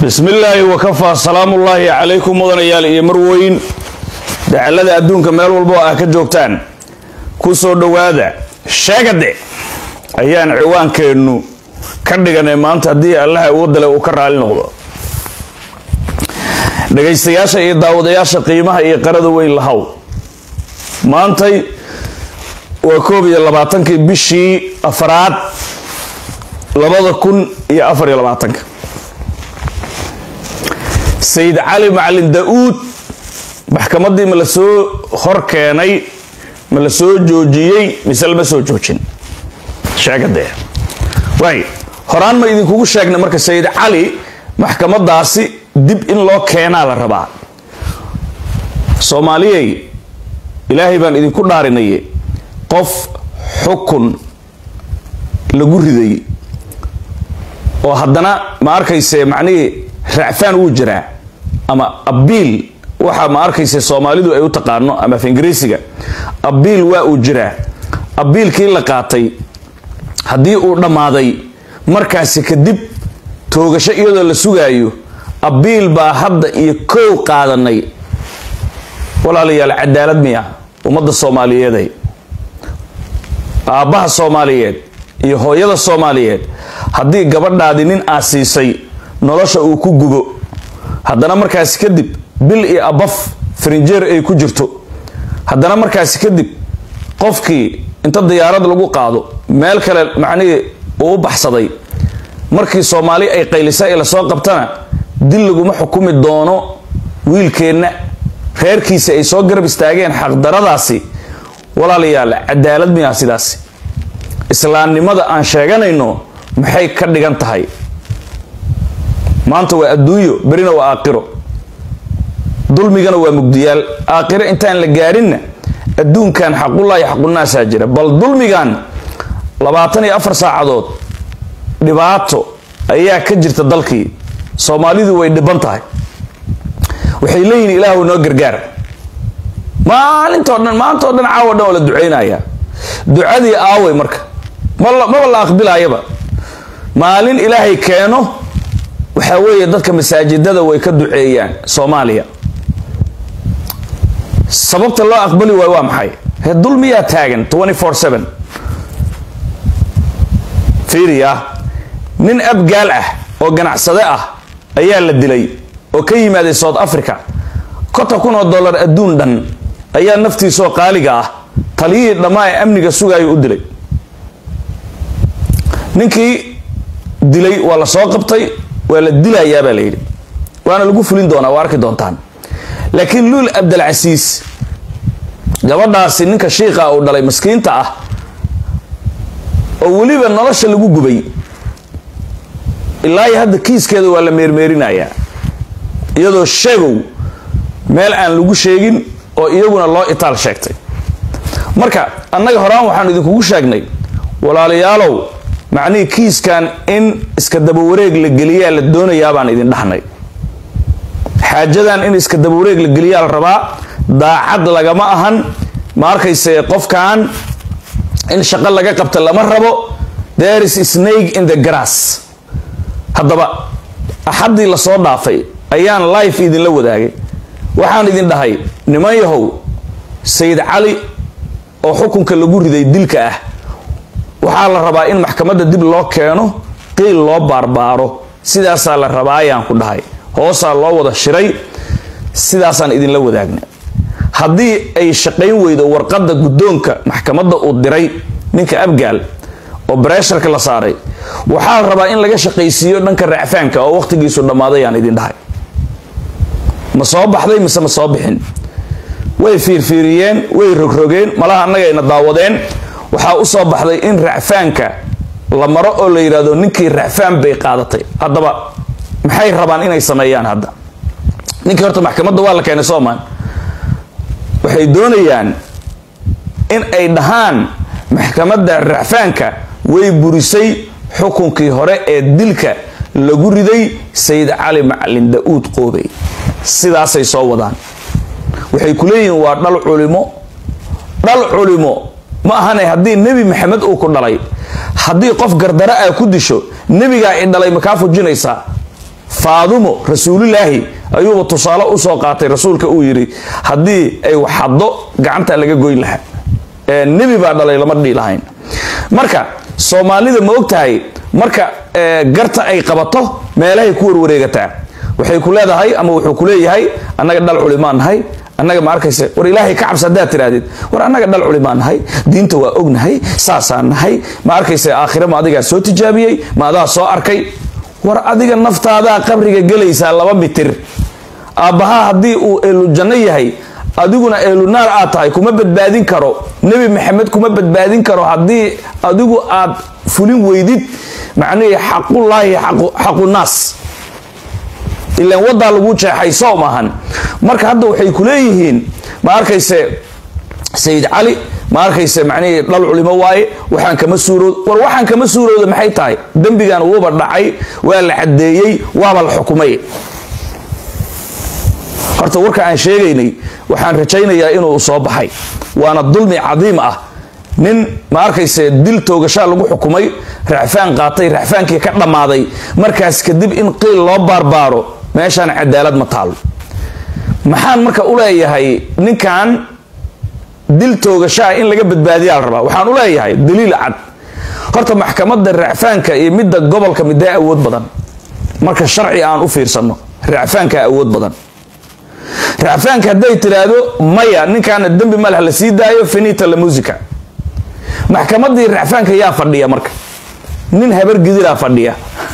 bismi illaahi wakafaa salaamullaahi calaykum mudanayaal iyo marweyn dacalada adduunka meel walbo ah ka joogtaan ku soo dhowaada sheegade ayaan ciwaankeennu ka dhiganay maanta haddii allaha uwadale uu ka raali noqdo dhagaystayaasha iyo daawadayaasha qiimaha iyo qarada weyn lahow maantay waa koob iyo labaatankii bishii afraad labada kun iyo afar iyo labaatanka sayid cali macalin da-uud maxkamaddii ma la soo hor keenay ma la soo joojiyey mise lama soo joojin sheegadee waay horaan ma idinkugu sheegnay marka sayid cali maxkamadaasi dib in loo keenaa la rabaa soomaaliyey ilaahay baan idinku dhaarinaye qof xukun lagu riday oo haddana ma arkayse macnihii racfaan wuu jiraa ama abiil waxa ma arkayse soomaalidu ay u taqaano ama af ingiriisiga abiil waa uu jiraa abiilkii la qaatay haddii uu dhammaaday markaasi kadib toogasho iyadoo la sugaayo abiil baa hadda iyo kow qaadanay walaalayaal cadaalad miya ummadda soomaaliyeeday aabbaha soomaaliyeed iyo hooyada soomaaliyeed haddii gabadhaadi nin aa siisay nolosha uu ku gubo haddana markaasi kadib bil iyo abaf farinjeer ay ku jirto haddana markaasi kadib qofkii inta diyaarad lagu qaado meel kale macnihii uu u baxsaday markii soomaali ay qaylisa ila soo qabtana dil laguma xukumi doono wiilkeenna reerkiisi ay soo garab istaageen xaqdaradaasi walaalayaal cadaalad miyaa sidaasi islaamnimada aan sheeganayno maxay ka dhigan tahay maanta waa adduunyo berina waa aakhiro dulmigana waa mugdiyaal aakhiro intaan la gaarinna adduunkan xaqullaahi xaqunaasaa jira bal dulmigan labaatan iyo afar saacadood dhibaato ayaa ka jirta dalkii soomaalidu way dhiban tahay waxay leeyihin ilaahu noo gargaar maalintoo dhan maantao dhan caawo dhan oo la ducaynaya ducadii aaway marka maba la aqbilaayaba maalin ilaahay keeno waxaa weeye dadka masaajidada way ka duceeyaan soomaaliya sababta loo aqbali waayo waa maxay he dulmiyaa taagan fiiriya nin abgaal ah oo ganacsade ah ayaa la dilay oo ka yimaaday south africa konton kun oo dollar adduun dhan ayaa naftiisoo qaaliga ah taliyihii dhammaa ee amniga sugaayo u dilay ninkii dilay waa la soo qabtay waa la dilayaa baa la yidhi waana lagu fulin doonaa waa arki doontaan laakiin luul abdalcasiis gabadhaasi ninka shiiqa uu dhalay maskiinta ah oo weliba nolosha lagu gubay ilaa iyo hadda kiiskeeda waa la meermeerinayaa iyadoo sheegow meel aan lagu sheegin oo iyaguna loo itaal sheegtay marka annaga horaan waxaan idinkugu sheegnay walaalayaalow macnihii kiiskan in iska dabawareeg la geliyaa la doonayaa baan idin dhahnay xaajadan in iska dabawareeg la geliyaa la rabaa daacad lagama ahan ma arkayse qofkan in shaqo laga qabta lama rabo there is snake in the grass haddaba axaddii lasoo dhaafay ayaan life idinla wadaagay waxaan idin dhahay niman yahow sayid cali oo xukunka lagu riday dilka ah waxaa la rabaa in maxkamadda dib loo keeno qiil loo baarbaaro sidaasaa la rabaa ayaan ku dhahay hoosaa loo wada shiray sidaasaan idinla wadaagnay haddii ay shaqayn weydo warqadda guddoonka maxkamadda uu diray ninka abgaal oo bareesharka la saaray waxaa la rabaa in laga shaqaysiiyo dhanka racfaanka oo wakhtigiisu dhammaaday aan idin dhahay ma soo baxday mise ma soo bixin way fiirfiiriyeen way rogrogeen malaha annagayna daawadeen waxaa u soo baxday in racfaanka la maro oo la yidhahdo ninkii racfaan bay qaadatay haddaba maxay rabaan inay sameeyaan hadda ninkii horta maxkamadda waa la keenay soomaan waxay doonayaan in ay dhahaan maxkamadda racfaanka way burisay xukunkii hore ee dilka lagu riday sayid cali macalin da-uud qoobey sidaasay soo wadaan waxay ku leeyihiin waa dhal culimo dhal culimo ma ahane haddii nebi maxamed uu ku dhalay haddii qof gardara ah ku disho nebigaa i dhalay makaa fujinaysaa faadumo rasuulilaahi ayuuba tusaale usoo qaatay rasuulka uu yidhi haddii ay waxaddo gacanta laga goyn lahaa nebi baa dhalay lama dhihi lahayn marka soomaalida ma og tahay marka garta ay qabato meelahay ku warwareegataa waxay ku leedahay ama wuxuu ku leeyahay annaga dhal culimaan nahay annaga ma arkayse war ilaahay ka cabsi haddaad tirahdid war annaga dhal culimaan nahay diinta waa ognahay saasaan nahay ma arkayse aakhire ma adigaa soo tijaabiyey ma adaa soo arkay war adiga naftaadaa qabriga gelaysaa laba mitir aabbahaa haddii uu eelu janno yahay adiguna eelunaar aad tahay kuma badbaadin karo nebi maxamed kuma badbaadin karo haddii adigu aad fulin weydid macnihii xaqullaahi xaqunaas ilaan wadaa lagu jeexay soo maahan marka hadda waxay ku leeyihiin ma arkayse sayid cali ma arkayse macnihii dhal culimo waaye waxaan kama suurood war waxaan kama suurooda maxay tahay dembigan wuuba dhacay waa la caddeeyey waaba la xukumay horta warka aan sheegaynay waxaan rajaynayaa inuu soo baxay waana dulmi cadiim ah nin ma arkayse dil toogashaa lagu xukumay raxfaan qaatay raxfaankii ka dhammaaday markaas kadib in qiil loo baarbaaro meeshaan cadaalad ma taalo maxaan marka u leeyahay ninkan dil toogashaa in laga badbaadiyaa la rabaa waxaan u leeyahay daliil cad horta maxkamadda racfaanka iyo midda gobolka middaa awood badan marka sharci aan u fiirsano racfaanka awood badan racfaanka hadday tiraahdo maya ninkaana dembi maleh la sii daayo finita la musica maxkamadii racfaanka yaa fadhiya marka nin habar gidiraa fadhiya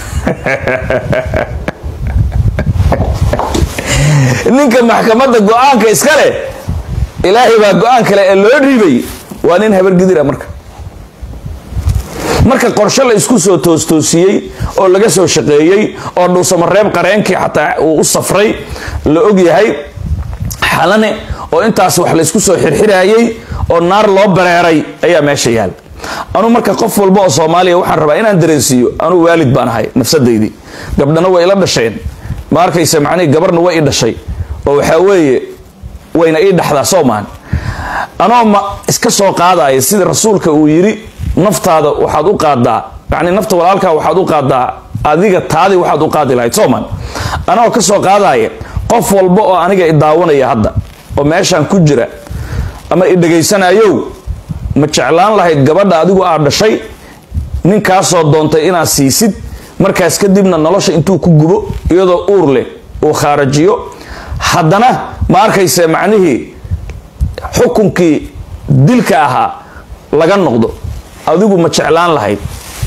ninka maxkamadda go-aanka iska leh ilaahay baa go-aan kale ee loo dhiibay waa nin habar gidira marka marka qorshe la isku soo toostoosiyey oo laga soo shaqeeyey oo dhuusamareeb qareenkii xataa uu u safray la og yahay xalane oo intaas wax laysku soo xirxiraayey oo naar loo bareeray ayaa meesha yaal anuu marka qof walba oo soomaaliya waxaan rabaa inaan dareensiiyo anuu waalid baan ahay nafsadaydii gabdhana way ila dhasheen ma arkaysa macnihii gabarna way i dhashay oo waxaa weeye wayna ii dhaxdaa soo maan anoo ma iska soo qaadaya sida rasuulka uu yidhi naftaada waxaad u qaadaa yani nafta walaalkaa waxaad u qaadaa adiga taadii waxaad u qaadi lahayd sooman anagoo ka soo qaadaya qof walba oo aniga i daawanaya hadda oo meeshaan ku jira ama i dhegaysanayow ma jeclaan lahayd gabadha adigu aad dhashay ninkaasoo doontay inaad siisid markaas kadibna nolosha intuu ku gubo iyadoo uur leh uu khaarajiyo haddana ma arkayse macnihii xukunkii dilka ahaa laga noqdo adigu ma jeclaan lahayd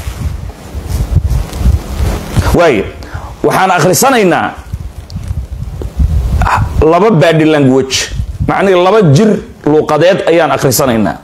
waaya waxaan akhrisanaynaa laba badi language macnihii laba jir luuqadeed ayaan akhrisanaynaa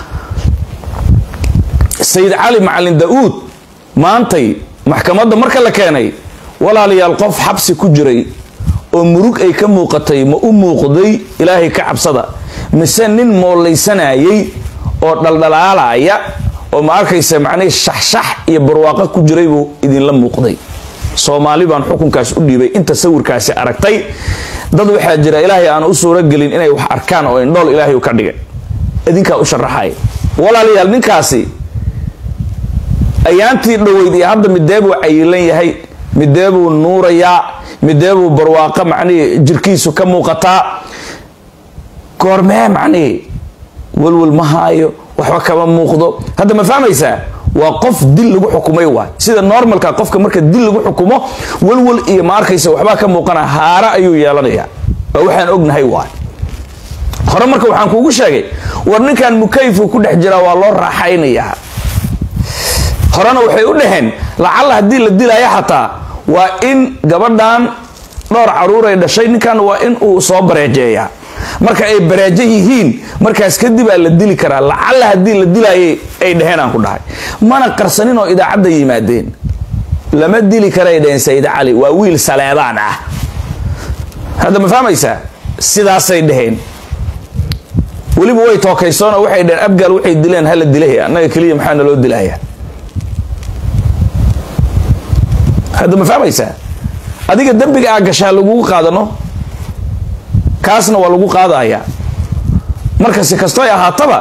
sayid cali macalin da-uud maantay maxkamadda marka la keenay walaalayaal qof xabsi ku jiray oo murug ay ka muuqatay ma u muuqday ilaahay ka cabsada mise nin moollaysanayay oo dhaldhalaalaya oo ma arkaysa macnihii shaxshax iyo barwaaqo ku jiray buu idinla muuqday soomaali baan xukunkaas u dhiibay inta sawirkaasi aragtay dad waxaa jira ilaahay aan u suuragelin inay wax arkaan oo indhool ilaahay u ka dhigay idinkaa u sharaxaya walaalayaal ninkaasi ayaantii dhoweyd iyo hadda mideebuu cayilan yahay mideebuu nuurayaa mideebuu barwaaqo macnihii jirkiisu ka muuqataa goormee macnihii walwal ma haayo waxba kama muuqdo hadda ma fahmaysaa waa qof dil lagu xukumay waay sida normalka qofka marka dil lagu xukumo walwal iyo ma arkaysa waxbaa ka muuqana haara ayuu yeelanayaa waa waxaan ognahay waay hore marka waxaan kuugu sheegay war ninkan mukayfu ku dhex jiraa waa loo raaxaynayaa horena waxay u dhaheen lacalla haddii la dilaayo xataa waa in gabadhan dhowr caruuray dhashay ninkan waa in uu soo bareejeeyaa marka ay bareejo yihiin markaas kadibaa la dili karaa lacalla haddii la dilaayay ay dhaheen aan ku dhahay mana qarsanin oo idaacadda yimaadeen lama dili karay dhaheen sayid cali waa wiil saleedaan ah hadda ma fahmaysaa sidaasay dhaheen weliba way tookaysoonoo waxay dhaheen abgaal waxay dileen hala dilay annaga keliya maxaa naloo dilaya hadda ma fahmaysaa adiga dembiga aa gashaa lagugu qaadano kaasna waa lagu qaadayaa marka si kastoy ahaataba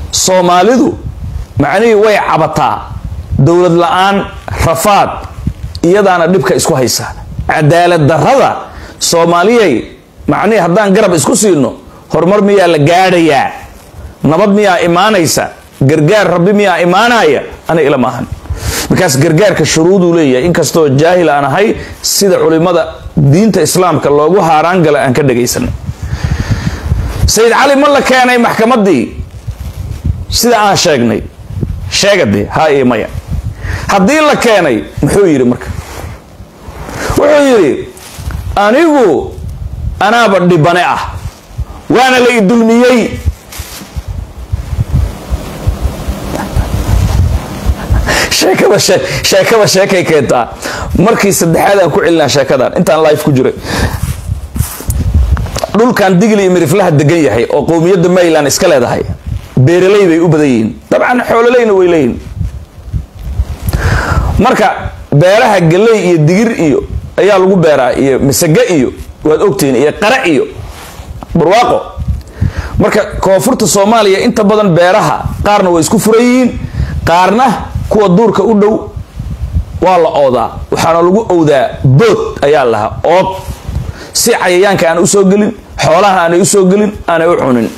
soomaalidu macnihii way cabataa dowlad la-aan rafaad iyadaana dhibka isku haysa cadaalad darrada soomaaliyay macnihii haddaan garab isku siino horumar miyaa la gaadhayaa nabad miyaa imaanaysa gargaar rabbi miyaa imaanaya ana ila maahan markaas gargaarka shuruuduu leeyahay inkastoo jaahil aan ahay sida culimada diinta islaamka loogu haaraan gala aan ka dhagaysanay sayid cali ma la keenay maxkamaddii sida aan sheegnay sheegadee ha iyo maya haddii la keenay muxuu yidhi marka wuxuu yidhi anigu anaaba dhibane ah waana la idulmiyey sheekada sheekada sheekay keentaa markii saddexaad aan ku celinaa sheekadan intaan life ku jiray dhulkan digli iyo miriflaha degan yahay oo qowmiyadda mayland iska leedahay beeraley bay u badan yihiin dabcan xoololeyna way leeyihin marka beeraha galley iyo digir iyo ayaa lagu beeraa iyo masage iyo waad ogtihiin iyo qare iyo barwaaqo marka koonfurta soomaaliya inta badan beeraha qaarna way isku furan yihiin qaarna kuwa duurka u dhow waa la oodaa waxaana lagu owdaa bood ayaa lahaa ood si cayayaanka aan usoo gelin xoolaha aanay usoo gelin aanay u cunin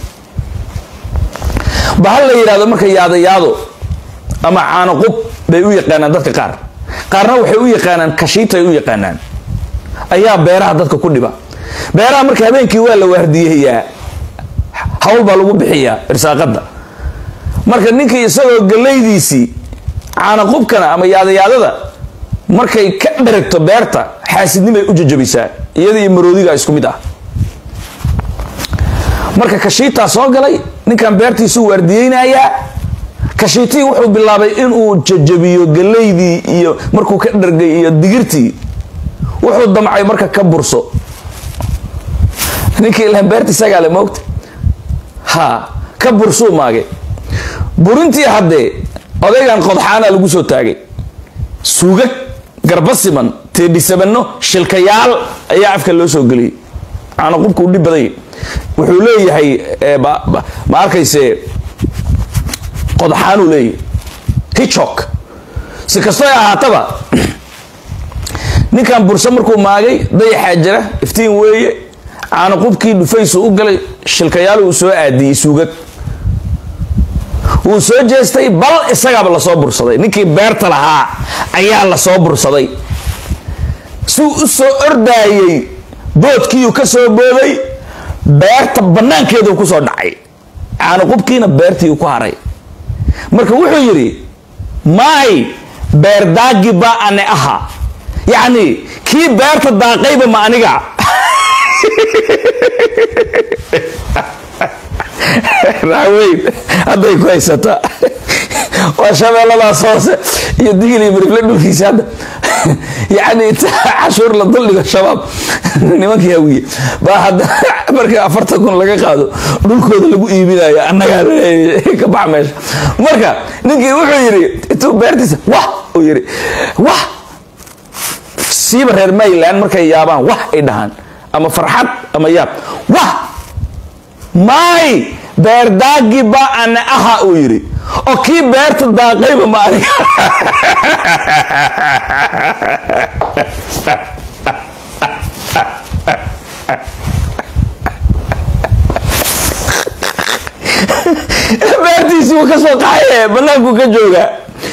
bahal la yidhahdo marka yaadayaado ama caanoqub bay u yaqaanaan dadka qaar qaarna waxay u yaqaanaan kashiitay u yaqaanaan ayaa beeraha dadka ku dhiba beeraha marka habeenkii waa la waardiyayaa hawl baa lagu bixiyaa irsaaqada marka ninkii isagoo gallaydiisii caanaqubkana ama yaadayaadada markay ka dheragto beerta xaasidnimay u jajabisaa iyada iyo maroodiga isku mid ah marka kashiitaa soo galay ninkan beertiisuu waardiyeynayaa kashiitii wuxuu bilaabay inuu jajabiyo galaydii iyo markuu ka dhargay iyo digirtii wuxuu damcay marka ka burso ninkii ilaan beerta isagaale moogta ha ka bursuu maage burintii haddee odaygan qodxaana lagu soo taagay suugag garba siman teedhisabano shilkayaal ayaa afka loo soo geliyay caanaqubka u dhib badanya wuxuu leeyahay ma arkayse qodxaanuu leeyahay hichok si kastoo ay ahaataba ninkan burse markuu maagay dayaxaa jira iftiin weeye caanaqubkii dhufaysu u galay shilkayaal uu soo aadiyey suugag wuu soo jeestay bal isagaaba lasoo bursaday ninkii beerta lahaa ayaa lasoo bursaday suu u soo ordaayey boodkiiuu ka soo booday beerta bannaankeedu kusoo dhacay caanaqubkiina beertii ku haray marka wuxuu yidhi maay beerdaagi baa ane aha yacni kii beerta daaqayba ma aniga raaweyn hadday ku haysataa waa shabeelladaas hoose iyo digil iyo mirifle dhulkiisa hadda yacni cashuur la duldhigo shabaab nimankii hawiye baa hadda markii afartan kun laga qaado dhulkooda lagu iibinayo annagaa ka bax meesha marka ninkii wuxuu yidhi intuu beertiisa wah uu yidhi wah siiba reer mayland markay yaabaan wah ay dhahaan ama farxad ama yaab wah maay beerdaagi baa ana aha uu yidhi oo kii beerta daaqayba ma aniga beertiisii wuu ka soo qaxaye banaanku ka jooga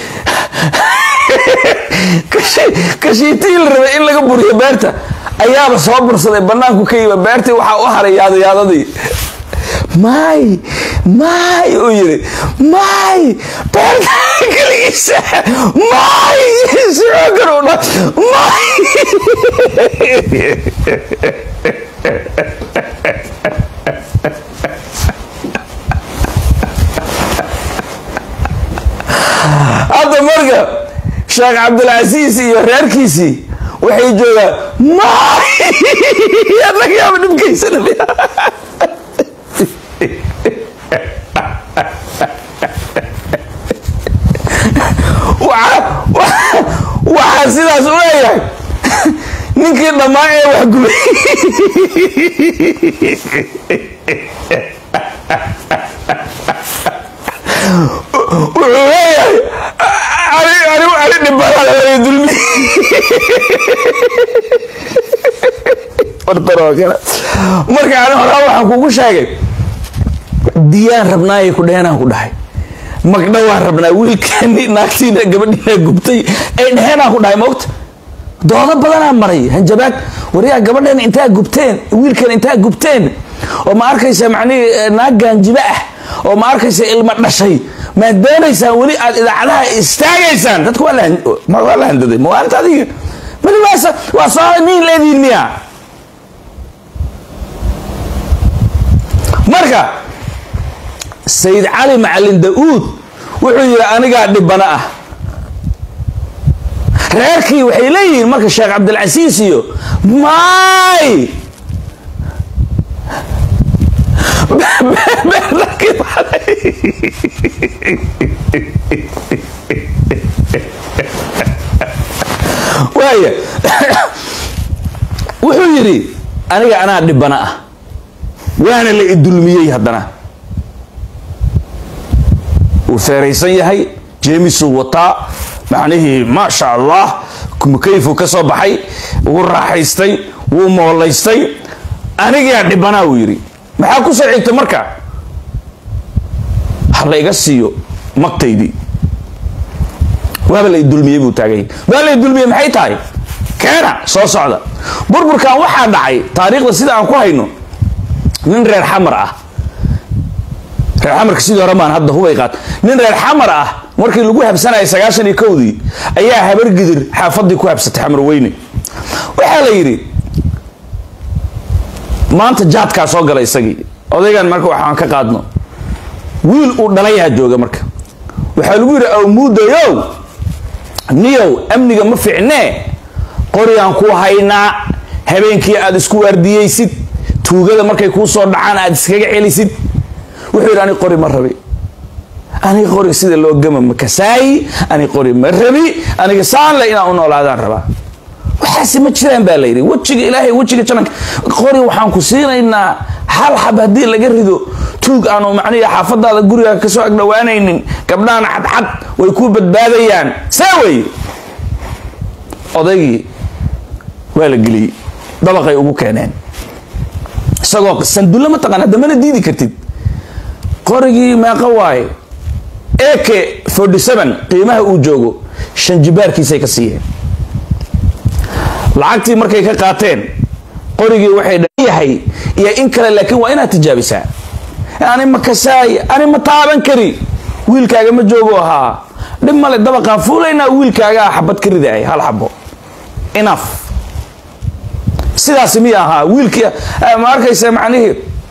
kashiitii la rabay in laga buriyo beerta ayaaba soo bursaday banaanku ka yima beertii waxaa u haray yaadayaadadii maay maay uu yidhi maay beerta keligiisa maay sicoogan u dha maay hadda marka sheekh cabdilcasiis iyo reerkiisii waxay joogaan maay adagayaaba dhibkaysanaya waxaa sidaas u leeyahay ninkii dhammaan ee wax gubay wuxuu leeyahay ani dhibanaada dulmi marka ani horaa waxaan kugu sheegay diyaan rabnaayay ku dheheenaan ku dhahay magdha waan rabnaa wiilkeeni naagtiina gabadhiina gubtay ay dheheenaan ku dhahay maogta doodo badanaa maray hanjabaad waryaa gabadheena intaa gubteen wiilkeena intaa gubteen oo ma arkaysa macnihii naag gaanjibe ah oo ma arkaysa ilmo dhashay maad doonaysaan weli aad idaacadaha istaagaysaan dadku waa la handaday maalinta adiga malibaas waa soo niin leediin miya marka sayid cali macalin da-uud wuxuu yidhi anigaa dhibana ah reerkii waxay leeyihiin marka sheekh cabdilcasiis iyo maay waaya wuxuu yidhi aniga anaa dhibana ah waana la idulmiyey haddana wuu feeraysan yahay jeemisuu wataa macnihii maasha allah mukayfuu ka soo baxay wuu raaxaystay wuu moolaystay anigaa dhibanaa uu yidhi maxaa ku soo xigtay marka ha la iga siiyo magtaydii waaba la idulmiyey buu taagay waa la idulmiyey maxay tahay keena soo socda burburkan waxaa dhacay taariikhda sida aan ku hayno nin reer xamar ah reer xamarka sidii hore maan hadda hubay qaat nin reer xamar ah markii lagu habsanayay sagaashan iyo kowdii ayaa habargidir xaafadii ku habsatay xamar weyne waxaa la yidhi maanta jaadkaa soo gala isagii odaygan marka waxaan ka qaadno wiil uu dhalayaha jooga marka waxaa lagu yidhi awmuudayow niyow amniga ma ficnee qorigaan ku haynaa habeenkii aad isku waardiyeysid tuugada markay kuu soo dhacaan aad iskaga celisid wuxuu yidhi ani qori ma rabi aniga qori sida loo gama ma kasaayi ani qori ma rabi aniga saanle inaan u noolaadaan rabaa waxaasi ma jiraan baa layidhi wejiga ilaahay wejiga jananka qori waxaan ku siinaynaa hal xab haddii laga rido tuug aanu macnihi xaafadaada guriga kasoo agdhowaanaynin gabdhahana cadcad way ku badbaadayaan saa wey odaygii waa la geliyey dabaqay ugu keeneen isagoo sandulle ma taqaan hadda mana diidi kartid qorigii meeqa waaye eke forty seven qiimaha uu joogo shan jibaarkiisay ka siiyeen lacagtii markay ka qaateen qorigii waxay yahay iyo in kale laakiin waa inaad tijaabisaa ani ma kasaay ani ma taaban kari wiilkaaga ma joogo ahaa dhib male dabaqaan fuulaynaa wiilkaagaa xabad ka ridaay hal xabo inaf sidaasi miya ahaa wiilkii ma arkaysa macnihii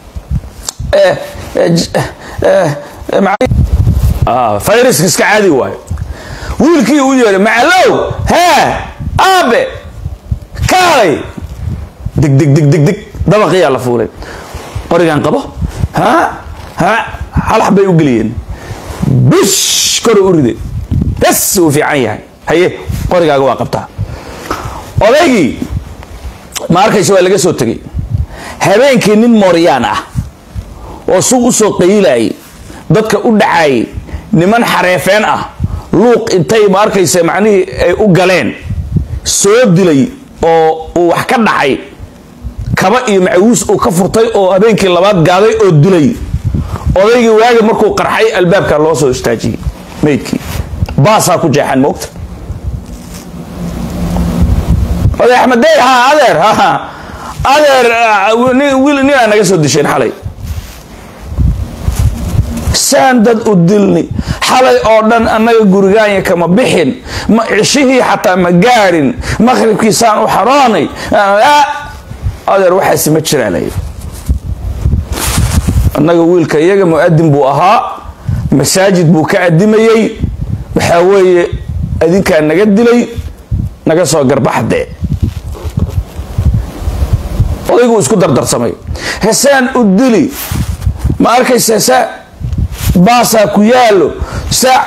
fayraska iska caadi waayo wiilkii u yeedhay macalow hee aabe kaalay dig dig dig dig dig dabaqiyaa la fuulay qorigan qabo ha ha hal xabbay u geliyeen bish kor u riday bes uu fiican yahay haye qorigaaga waa qabtaa odaygii ma arkaysa waa laga soo tegay habeenkii nin mooryaan ah oo suuq u soo qayilayay dadka u dhacaayay niman xareefeen ah luuq intay ma arkaysa macnihii ay u galeen soo dilay oo uu wax ka dhacay kaba iyo macawiis uu ka furtay oo habeenkii labaad gaaday oo dilay odaygii waagi markuu qarxay albaabka loo soo istaajiyey maydkii baasaa ku jeexan moogta oday axmed dey ha adeer ha adeer wiil ninaa naga soo disheen xalay saan dad u dilni xalay oo dhan annaga gurigaanya kama bixin ma cishihii xataa ma gaadhin maqhribkii saan u xaroonay adeer waxaasi ma jiraa lay annaga wiilka iyaga mu'adin buu ahaa masaajid buu ka adimayey waxaa weeye adinkaa naga dilay naga soo garbaxdee odayguu isku dardarsamay hesaan u dili ma arkaysa saa baasaa ku yaalo saa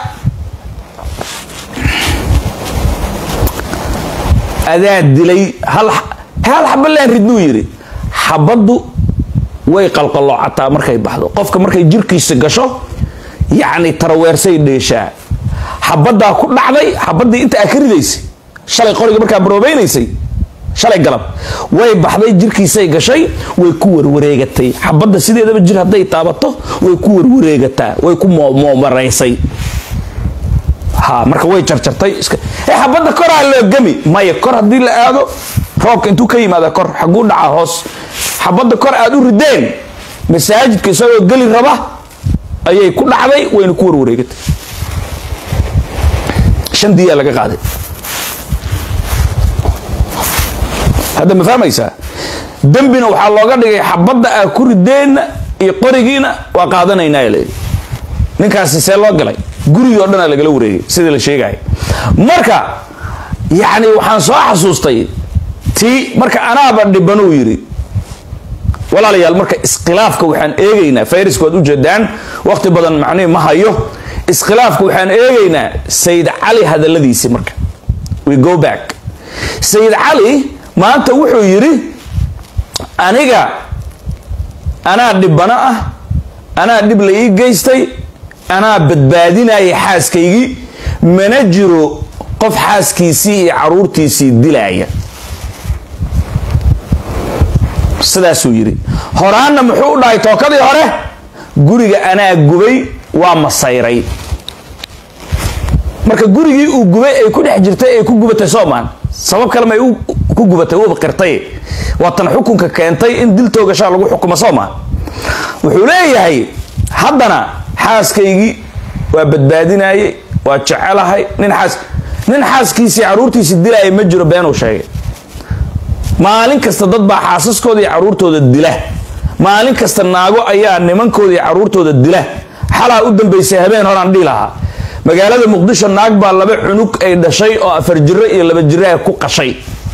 adaa dilay hal hal xabalaan ridnuu yidhi xabaddu way qalqalloocataa markay baxdo qofka markay jirkiisa gasho yacni taraweersay dheeshaa xabaddaa ku dhacday xabaddii inta aa ka ridaysay shalay qoriga markaa baroobaynaysay shalay galab way baxday jirkiisay gashay way ku warwareegatay xabadda sideedaba jir hadday taabato way ku warwareegataa way ku moomaraysay ha marka way jarjartay xabadda koraa loo gemi maya kor haddii la aado roobka intuu ka yimaada kor xaguu dhacaa hoos xabadda kor aad u rideen masaajidka isagoo geli raba ayay ku dhacday wayna ku warwareegatay shan diyaa laga qaaday hadda ma fahmaysaa dembina waxaa looga dhigay xabadda aa ku rideenna iyo qorigiina waa qaadanaynaa layidhi ninkaasi see loo galay gurigii o dhanaa lagala wareegay sidii la sheegaya marka yacni waxaan soo xasuustay tii marka anaaba dhibanuu yidhi walaalayaal marka iskhilaafka waxaan eegaynaa fayriska waad ujeedaan waqti badan macnihi ma hayo iskhilaafka waxaan eegaynaa sayid cali hadalladiisii marka we go back sayid cali maanta wuxuu yidhi aniga anaa dhibano ah anaa dhib la ii geystay anaa badbaadinaya xaaskaygii mana jiro qof xaaskiisii iyo caruurtiisii dilaaya sidaasuu yidhi horaanna muxuu u dhahay tookadii hore guriga anaa gubay waa masayray marka gurigii uu gubay ay ku dhex jirtay ay ku gubatay soomaan sabab kale may ku gubatay uuba qirtay waatan xukunka keentay in dil toogashaa lagu xukumo soomaan wuxuu leeyahay haddana xaaskaygii waa badbaadinayay waa jecelahay nin xaas nin xaaskiisii caruurtiisii dilaaya ma jiro beenuu sheegay maalin kasta dad baa xaasaskooda iyo caruurtooda dila maalin kasta naago ayaa nimankooda iyo caruurtooda dila xalaa u dambaysay habeen horaan dhihi lahaa magaalada muqdisho naag baa laba cunug ay dhashay oo afar jiro iyo laba jiraha ku qashay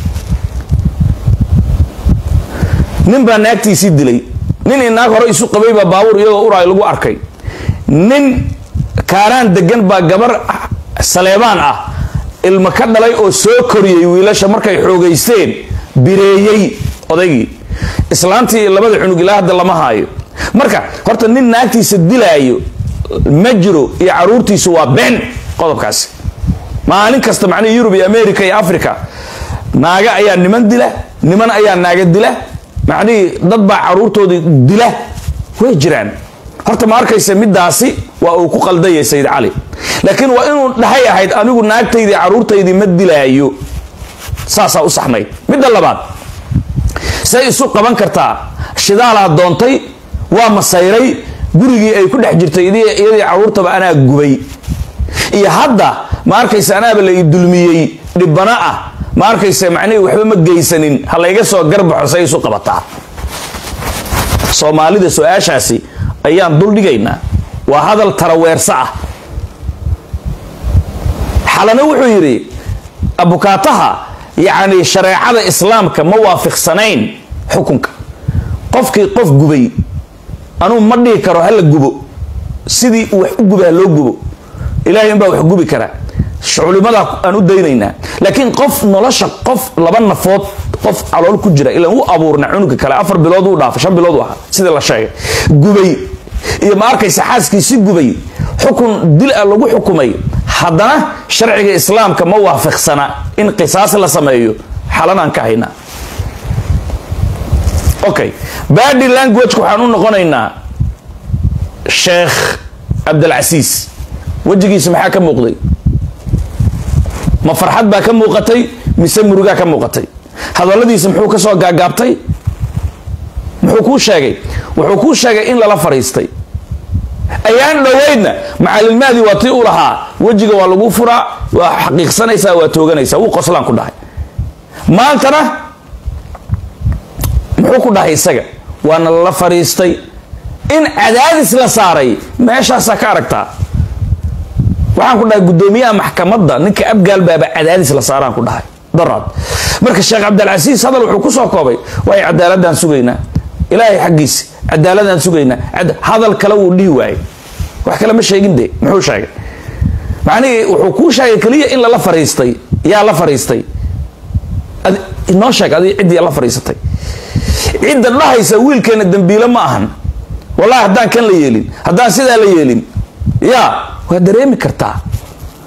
nin baa naagtiisii dilay nin i naag hore isu qabay baa baabuur iyagoo uraay lagu arkay nin kaaraan degan baa gabar saleebaan ah ilmo ka dhalay oo soo koriyey wiilasha markay xoogaysteen bireeyey odaygii islaantii iyo labada cunug ilaa hadda lama haayo marka horta nin naagtiisa dilaayo ma jiro iyo caruurtiisu waa been qodobkaasi maalin kasta macnihii yurub iyo america iyo africa naaga ayaa niman dila niman ayaa naaga dila macnihii dad baa caruurtoodii dila way jiraan horta ma arkaysa midaasi waa uu ku qaldayay sayid cali laakiin waa inuu dhahay ahayd anigu naagtaydii caruurtaydii ma dilaayo saasaa u saxnayd midda labaad say isu qaban kartaa shidaalaa doontay waa masayray gurigii ay ku dhex jirtay iyadii caruurtaba anaa gubay iyo hadda ma arkaysa anaaba la ii dulmiyey dhibano ah ma arkaysa macnihii waxba ma geysanin ha layga soo garbaxo say isu qabataa soomaalida su-aashaasi ayaan duldhigaynaa waa hadal taraweerso ah xalana wuxuu yidhi abukaataha yacni shareecada islaamka ma waafiqsanayn xukunka qofkii qof gubay anuu ma dhihi karo hala gubo sidii uu wax u guba ha loo gubo ilahay inbaa wax gubi karaa culimadaa aan u daynaynaa laakiin qof nolosha qof laba nafood qof calool ku jira ilaan u abuurna cunuga kale afar bilood uu dhaafay shan bilood u ahaa sidii la sheegay gubay iyo ma arkaysa xaaskiisi gubay xukun dil a lagu xukumay haddana sharciga islaamka ma waafiqsana in qisaas la sameeyo xalanaan ka haynaa okay badi languageka waxaan u noqonaynaa sheekh cabdilcasiis wejigiisa maxaa ka muuqday ma farxad baa ka muuqatay mise murugaa ka muuqatay hadalladiisa muxuu ka soo gaagaabtay muxuu kuu sheegay wuxuu kuu sheegay in lala fadhiistay ayaan dhoweydna macalilmaadi waa tii u lahaa wejiga waa lagu furaa waa xaqiiqsanaysaa waa tooganaysaa wuu qoslaan ku dhahay maantana muxuu ku dhahay isaga waana lala fadhiistay in cadaadis la saaray meeshaasaa ka aragtaa waxaan ku dhahay guddoomiyaha maxkamadda ninka abgaal baaba cadaadis la saaraan ku dhahay daraad marka sheekh cabdilcasiis hadal wuxuu ku soo koobay waay cadaaladaan sugaynaa ilaahay xaggiisa cadaaladaan sugaynaa hadal kale wuu dhihi waayey wax kale ma sheegin de muxuu sheegay macnihii wuxuu kuu sheegay keliya in lala fariistay yaa la fariistay inoo sheeg adi ciddii la fariisatay cidda dhahaysa wiilkeena dambiile ma ahan wallahi haddaan kan la yeelin haddaan sidaa la yeelin ya waa dareemi kartaa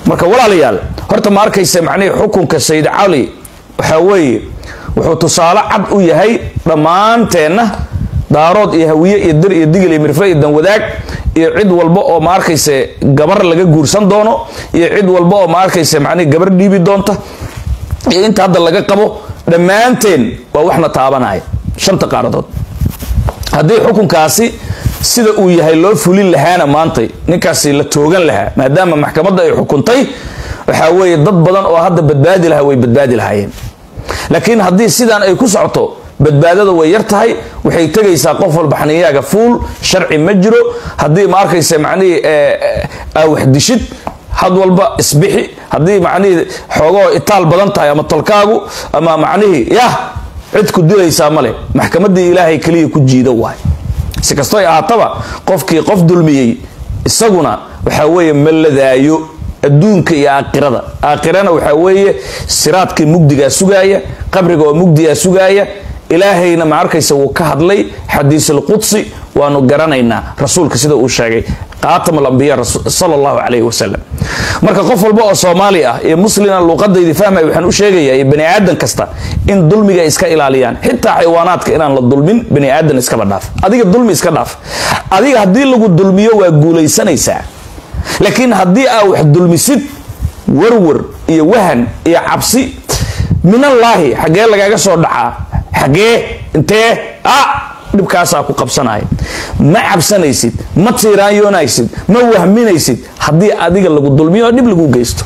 marka walaalayaal horta ma arkaysa macnihii xukunka sayid cali waxaa weeye wuxuu tusaale cad u yahay dhammaanteenna daarood iyo hawiye iyo dir iyo digil iyo mirfle iyo danwadaag iyo cid walba oo ma arkayse gabar laga guursan doono iyo cid walba oo ma arkayse macnihi gabar dhiibi doonta iyo inta hadda laga qabo dhammaanteen waa waxna taabanaya shanta qaaradood haddii xukunkaasi sida uu yahay loo fulin lahaana maantay ninkaasi la toogan lahaa maadaama maxkamadda ay xukuntay waxaa weeye dad badan oo hadda badbaadi lahaa way badbaadi lahaayeen laakiin haddii sidaan ay ku socoto badbaadada way yar tahay waxay tegaysaa qof walba xaniyaaga fuul sharci ma jiro haddii ma arkaysa macnihii aa wax dishid had walba isbixi haddii macnihii xoogoo itaal badan tahay ama tolkaagu ama macnihii yah cid ku dilaysaa male maxkamadii ilaahay keliya ku jiida waay si kastoy ahaataba qofkii qof dulmiyey isaguna waxaa weeye ma ladaayo adduunka iyo aakhirada aakhirana waxaa weeye siraadkii mugdigaa sugaaya qabriga oo mugdigaa sugaaya ilaahayna ma arkaysa wuu ka hadlay xadiisulqudsi waanu garanaynaa rasuulka sida uu sheegay qaatam alambiya sal allahu calayhi wasalam marka qof walba oo soomaali ah iyo muslina luuqadaydi fahmaya waxaan u sheegayaa iyo bani aadan kasta in dulmiga ay iska ilaaliyaan xitaa xayawaanaadka inaan la dulmin bani aadan iskaba dhaaf adiga dulmi iska dhaaf adiga haddii lagu dulmiyo waa guulaysanaysaa laakiin haddii aa wax dulmisid warwar iyo wahan iyo cabsi minallaahi xaggee lagaaga soo dhacaa xaggee intee a dhibkaasaa ku qabsanaya ma cabsanaysid ma tiiraanyoonaysid ma wahminaysid haddii adiga lagu dulmiyo oo dhib lagu geysto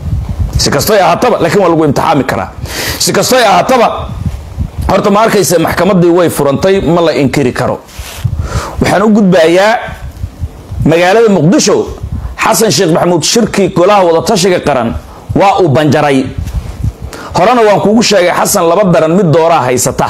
si kastoy ahaataba laakiin waa lagu imtixaami karaa si kastoy ahaataba horta ma arkaysa maxkamadii way furantay ma la inkiri karo waxaan u gudbayaa magaalada muqdisho xasan sheekh maxamuud shirkii golaha wadatashiga qaran waa uu banjaray horena waan kuugu sheegay xasan laba daran mid dooraa haysata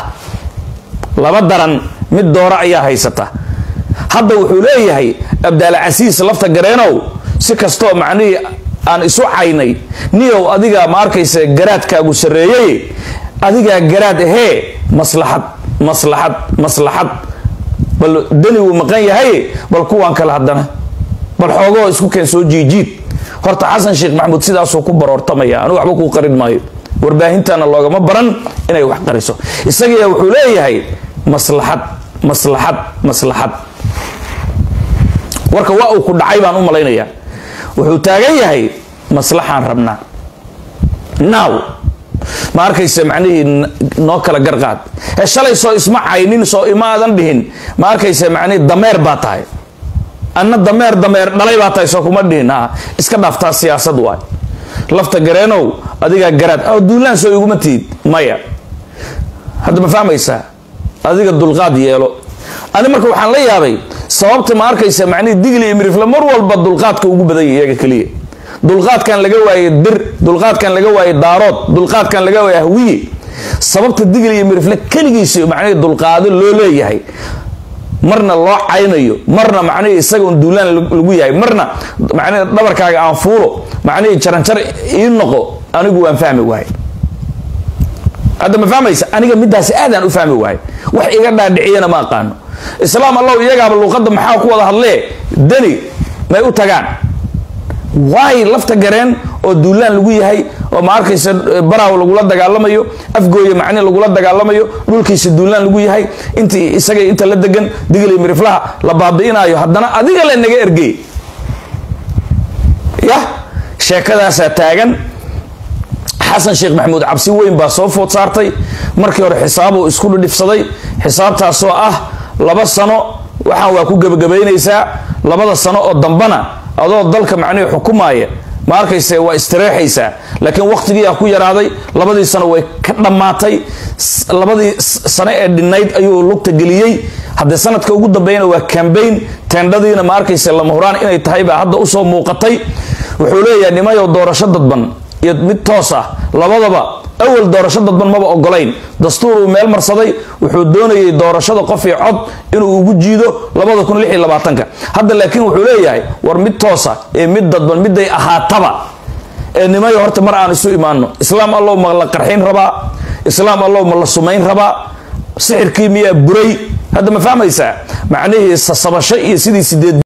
laba daran mid doora ayaa haysata hadda wuxuu leeyahay abdaalcasiis lafta gareenow si kastoo macnihii aan isu caynay niyow adigaa ma arkaysa garaadkaagu sarreeyey adigaa garaad ahee maslaxad maslaxad maslaxad bal dani wuu maqan yahay bal kuwaan kale haddana bal xoogoo isku keen soo jiijiid horta xasan sheekh maxamuud sidaasuu ku baroortamaya anigu waxba kuu qarin maayo warbaahintana loogama baran inay wax qariso isagiya wuxuu leeyahay maslaxad maslaxad maslaxad warka waa uu ku dhacay baan u malaynayaa wuxuu taagan yahay maslaxaan rabnaa now ma arkaysa macnihii noo kala garqaad he shalay soo isma caynin soo imaadan dhihin ma arkaysa macnihii dameer baa tahay anna dameer dameer dhalay baa tahay soo kuma dhihin a iska dhaaftaa siyaasad waay lafta gareenow adigaa garaad a duulaan soo iguma tihid maya hadda ma fahmaysaa adiga dulqaad yeelo ani marka waxaan la yaabay sababta ma arkaysa macnihii digli iyo mirifle mar walba dulqaadka ugu badan yahy iyaga keliya dulqaadkan laga waayey dir dulqaadkan laga waayey daarood dulqaadkan laga waayey ahwiye sababta digli iyo mirifle keligiisa macnihii dulqaado loo leeyahay marna loo caynayo marna macnihii isaga un duulaan lagu yahay marna macnihi dhabarkaaga aan fuulo macnihii jaranjar ii noqo anigu waan fahmi waay hadda ma fahmaysa aniga midaasi aadaan u fahmi waay wax iga dhaadhiciyana ma aqaano islaam allow iyagaaba luuqadda maxaa ku wada hadlee dani may u tagaan waay lafta gareen oo duulaan lagu yahay oo ma arkaysa baraaw lagula dagaalamayo afgooya macni lagula dagaalamayo dhulkiisa duulaan lagu yahay intii isaga inta la degan digli miriflaha la baabi'inaayo haddana adiga le naga ergey yah sheekadaasaa taagan xasan sheekh maxamuud cabsi weyn baa soo food saartay markii hore xisaabuu isku dhidhifsaday xisaabtaasoo ah laba sano waxaan waa ku gebagabaynaysaa labada sano oo dambana adoo dalka macnihii xukumaaya ma arkayse waa istireexaysaa laakiin wakhtigiiaa ku yaraaday labadii sano way ka dhammaatay labadii sano ee dhinnayd ayuu lugta geliyey haddee sanadka ugu dambeeyana waa cambayn teendhadiina ma arkayse lama huraan inay tahay baa hadda usoo muuqatay wuxuu leeyahay nimayow doorasho dadban iyo mid toos ah labadaba awal doorasho dadban maba ogolayn dastuur uu meel marsaday wuxuu doonayay doorashada qof io cod inuu ugu jiido ka hadda laakiin wuxuu leeyahay war mid toosa ee mid dadban miday ahaataba ee nimayo horta mar aan isu imaano islaam allow ma la qarxin rabaa islaam allow ma la sumayn rabaa sixirkii miyaa buray hadda ma fahmaysaa macnihii sasabasho iyo sidii sideed